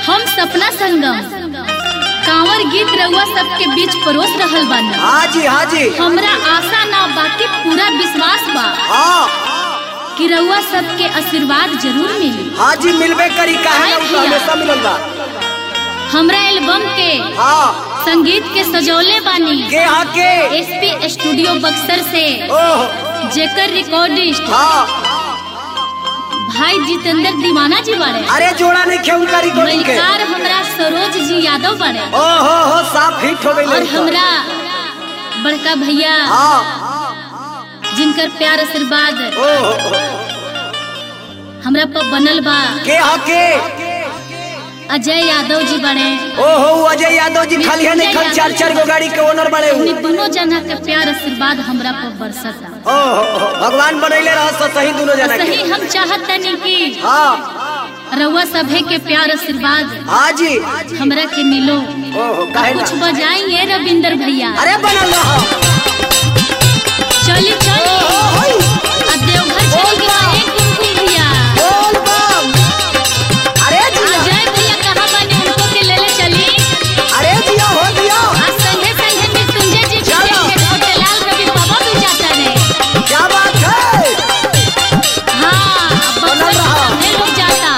हम सपना संगम कांवर गीत रउआ सबके बीच परोस रहल बानी हाँ जी हाँ जी हमरा आशा ना बाकी पूरा विश्वास बा हाँ कि रउआ सबके आशीर्वाद जरूर मिली हाँ जी मिलबे करी काहे ना उ तो हमेशा मिलल बा हमरा एल्बम के हाँ संगीत के सजौले बानी के हाँ के एसपी स्टूडियो बक्सर से ओह जेकर रिकॉर्डिस्ट हाँ भाई जितेंद्र दीवाना जी बारे अरे जोड़ा नहीं खे उनका रिकॉर्डिंग के मलिकार हमरा सरोज जी यादव बारे ओ हो हो साफ हिट हो और गई हमरा बड़का भैया हाँ जिनकर प्यार आशीर्वाद ओ हो हो। हमरा पर बनल बा के हाँ के अजय यादव जी बने ओ हो अजय यादव जी खाली है नहीं खाली चार चार गो गाड़ी के ओनर बने उन्हीं हूँ दोनों जना के प्यार आशीर्वाद हमरा पर बरसता ओ हो हो भगवान बनैले रह सही दोनों जना के सही हम चाहत नहीं कि हाँ रउआ सभे के प्यार आशीर्वाद हाँ जी हमरा के मिलो ओ हो काहे कुछ ना बजाइए रविंदर भैया अरे बनल रह चली चली आ देवघर चली के बा एक कुमकुम भैया बोल बम अरे जिया अजय भैया कहाँ बने उनको के ले ले चली अरे जिया हो दिया आज संगे संगे मृत्युंजय जी भी चलो। देखे छोटे लाल रवि बाबा भी जाता है क्या बात है हाँ अब बनल बक्सर रहा। से सभे लोग जाता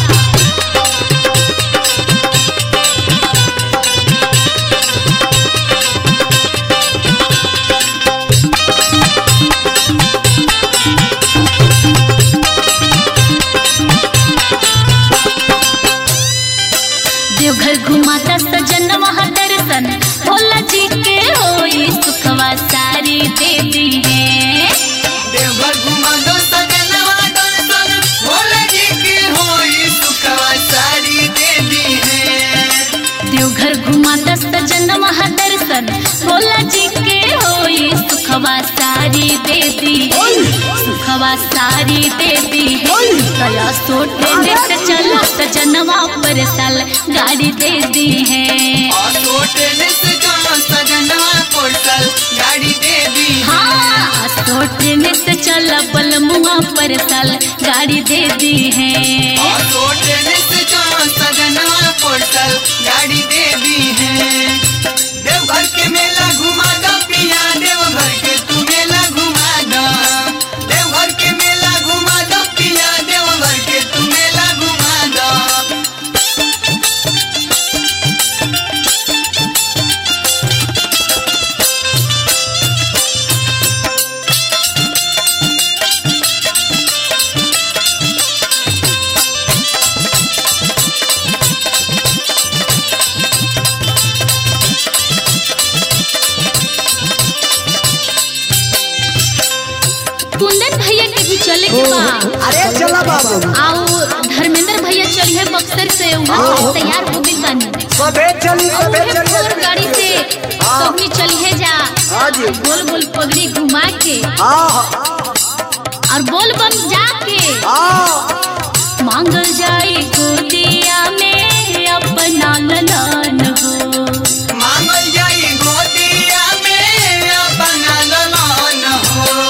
देवघर घुमाता सजन वहाँ दर्शन भोला जी के होई सुखवा सारी दे दी है देवघर घुमा दो सजनवा दर्शन भोला जी की होई सुखवा सारी दे दी है देवघर घुमाता सजन वहाँ दर्शन भोला जी के होई सुखवा सारी दे दी है सुखवा सारी दे दी है कला सोटे से चला सजनवा पर साल गाड़ी दे दी है और सोटने से जाओ सजनवा पोर्टल गाड़ी दे दी है हाँ सोटे से चला बलमुआ पर साल गाड़ी दे दी है और सोटने से जाओ सजनवा पोर्टल गाड़ी दे दी है देवघर के मेला घुमा दो पिया देवघर के तू मेला घुमा दो देवघर के मेला घुमा दो पिया देवघर के तू मेला घुमा दो कुंदन भैया के भी चले के बा अरे चला बाबू आओ धर्मेंद्र भैया चलिए बक्सर से वहाँ से तैयार हो गई बानी सबे चली और सबे उहे फोर चली गाड़ी से सबनी चलिए जा हाँ जी गोल गोल पगड़ी घुमा के हाँ हाँ और बोल बम जाके हाँ मांगल जाए गोदिया में अपना ललन हो मांगल जाई गोदिया में अपना ललन हो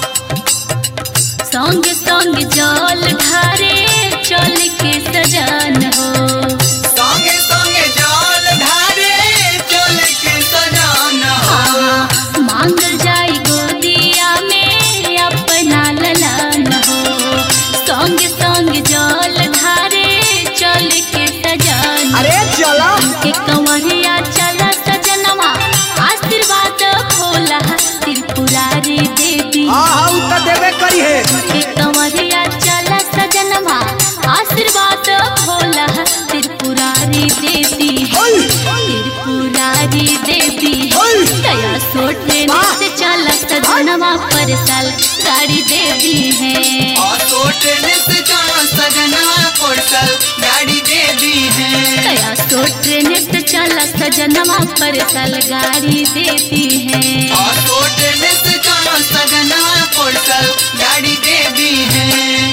संग संग जल ढारे चल के सजन हो संगे संगे जल ढारे चल के सजान हो मांगल जाई गोदिया में अपना ललन हो संग संग जल ढारे चल के सजन अरे चला के कंवरिया चला सजनवा आशीर्वाद भोला त्रिपुरारी देवी हाँ हाँ उ तो देबे करी है के कंवरिया चला सजनवा आशीर्वाद भोला त्रिपुरारी देवी ओय त्रिपुरारी देवी ओय दया सोटे से चला सजनवा पर साल गाड़ी देवी है और सोटने से जाओ सजनवा पोर्टल गाड़ी दे दी है दया सोटे से चला सजनवा पर साल गाड़ी देती है और सोटने से जाओ सजनवा पोर्टल गाड़ी दे दी है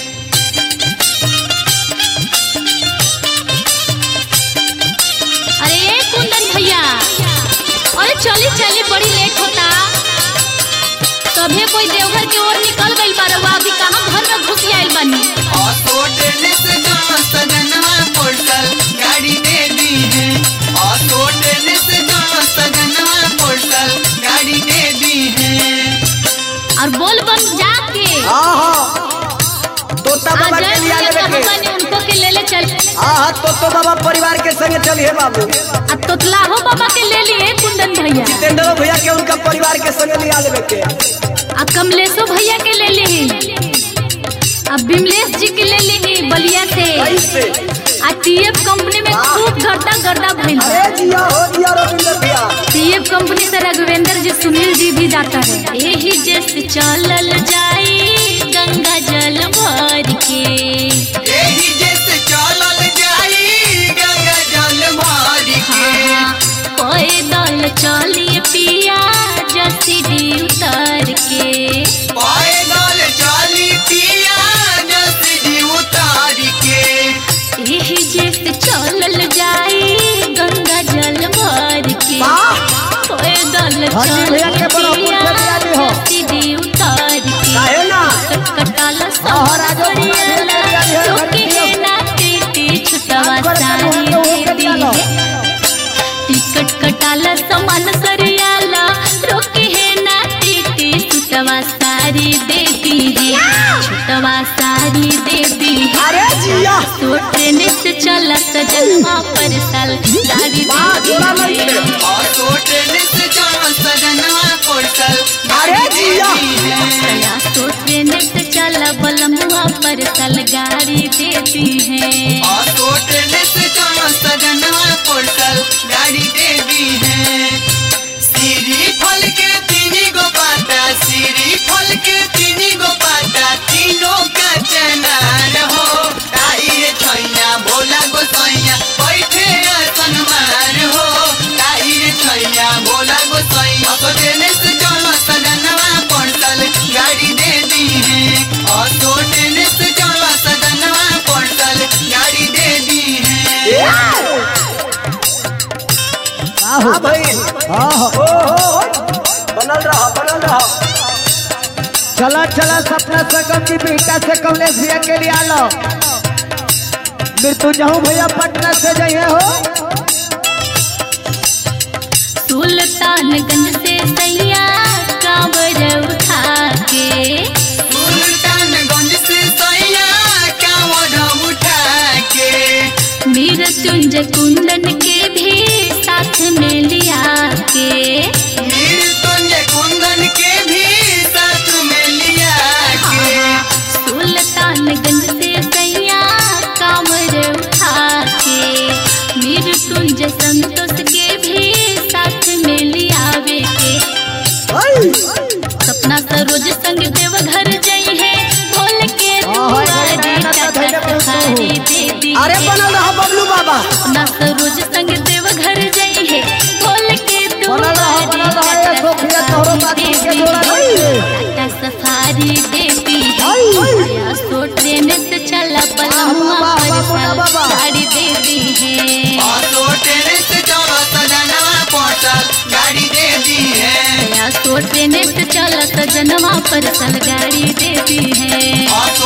अरे ये कुंदन भैया अरे चली चली बड़ी लेट होता सभे कोई देवघर की ओर निकल गई बारवा अभी कहाँ घर में घुस आइल बानी और सोटने से जाओ सजनवा पोर्टल तो तो बाबा परिवार के संगे चलिए बाबू आ तोतलाहो बाबा के ले लिए कुंदन भैया जितेंद्र भैया के उनका परिवार के संगे लिया लेवे के आ कमलेशो भैया के ले ली आ विमलेश जी के ले ली बलिया से ऐसे आ टीएफ कंपनी में खूब गर्दा गर्दा भइल बा। अरे जिया हो जिया रविंद्र भैया टीएफ कंपनी से रघुवेंद्र जी सुनील जी भी जाता है यही जैसे चलल जाई गंगा जल भर के एही जैसे चलल जाई गंगा जल भर के पैदल चलिए पिया जसीडी उतर के पैदल चली पिया जसीडी उतार के यही जैसे चलल जाई गंगा जल भर के पैदल हाँ जी, भैया के बड़ा चलिए पुण्य पिया आदमी हो। जसीडी उतर के काहे ना कटकटाला हाँ, हाँ, राजो, सरियाला भैया के आदमी हो, रोके भैया। है ना टीटी छुटवा राजगढ़ का सारी मोहन तो होके दे चलो। दी टिकट कटाला सामान सरियाला रोके है ना टीटी छुटवा सारी दे दी है छुटवा सारी दे दी है अरे जिया तो ट्रेन से चला सजनवा पर साल सारी वाह, जोड़ा दे नहीं दी है। है और तो ट्रेन से चलो सजनवा पोर्टल अरे जिया। या तो ट्रेन से चला बलमुआ पर साल गाड़ी देती है और तो ट्रेन से चलो सजनवा पोर्टल गाड़ी दे दी है सीरी फल के तीनी गो पाता सीरी फल के तीनी गो पाता तीनों का चनार हो ताई रे छैया भोला गोसैया बैठे आसन मार हो ताई रे छैया भोला गोसैया तो ट्रेन से चलो सजनवा पोर्टल गाड़ी दे दी है और तो ट्रेन से चलो सजनवा पोर्टल गाड़ी दे दी है हाँ भाई हाँ हो हो हो। बनल रहा बनल रहा चला चला सपना संगम की बेटा से कमलेश भैया के लिए आलो मृत्यु जाऊं भैया पटना से जाइए हो सुल्तानगंज से सैया कांवर उठा के सुल्तानगंज से सैया कांवड़ उठा के मृत्युंजय कुंदन के भी साथ में लिया के मृत्युंजय कुंदन के भी साथ में लिया के सुल्तानगंज से सैया कांवर उठा के मृत्युंजय संतोष के भी साथ में लियावे के सपना सरोज संग देव घर जाई है बोल के दुआरे टाटा सफारी दे दी अरे बनल रहा बबलू बाबा सपना सरोज संग देव घर जाई है बोल के बनल रहा, बनल रहा, ये सोफिया तोहरो बात दे के दी जोड़ा नहीं। टाटा सफारी देती है या सो ट्रेन से चला पलमुआ वाह, वाह, पर वाह, वाह, वाह। गाड़ी दे दी है और तो ट्रेन से चलो सजनवा पोर्टल गाड़ी दे दी है या सो ट्रेन से चला सजनवा पर सल गाड़ी दे दी है और तो